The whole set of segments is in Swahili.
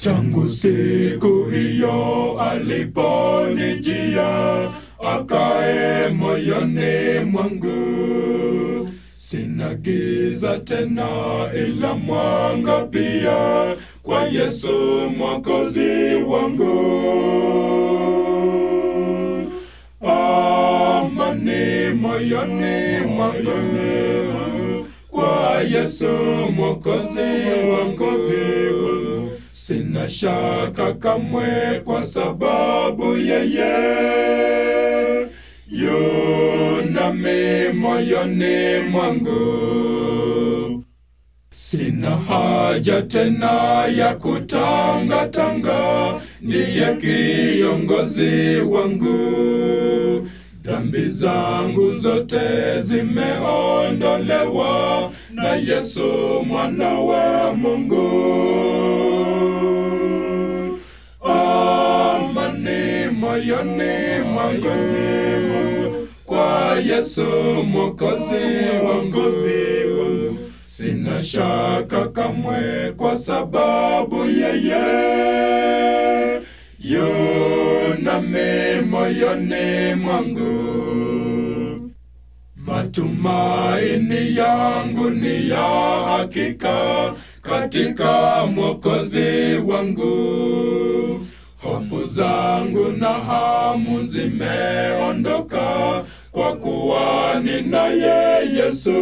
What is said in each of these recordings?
tangu siku hiyo aliponijia akae moyoni mwangu sina giza tena ila mwanga pia kwa yesu mwokozi wangu amani moyoni mwangu kwa yesu mwokozi wangu sina shaka kamwe kwa sababu yeye yunami moyoni mwangu sina haja tena ya kutangatanga ndiye kiongozi wangu dhambi zangu zote zimeondolewa na yesu mwana wa mungu amani moyoni mwangu kwa yesu mwokozi wangu sina shaka kamwe kwa sababu yeye yunami moyoni mwangu matumaini yangu ni ya hakika katika mwokozi wangu hofu zangu na hamu zimeondoka kwa kuwa ninaye yesu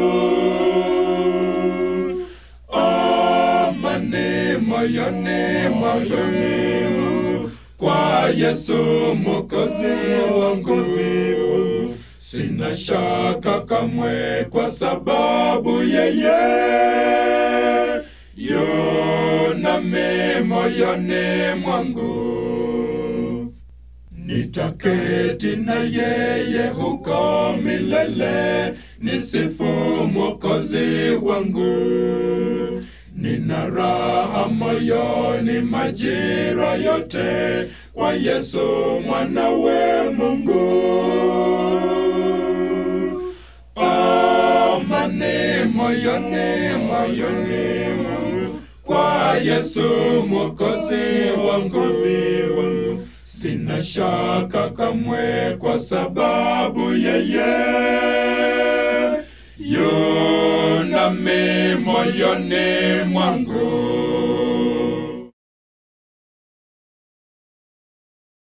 amani moyoni mwangu kwa yesu mwokozi wangu sina shaka kamwe kwa sababu yeye yunami moyoni mwangu nitaketi na yeye huko milele nisifu mwokozi wangu nina raha moyoni majira yote kwa yesu mwanawe mungu amani moyoni mwangu kwa yesu mwokozi wangu sina shaka kamwe kwa sababu yeye yunami moyoni mwangu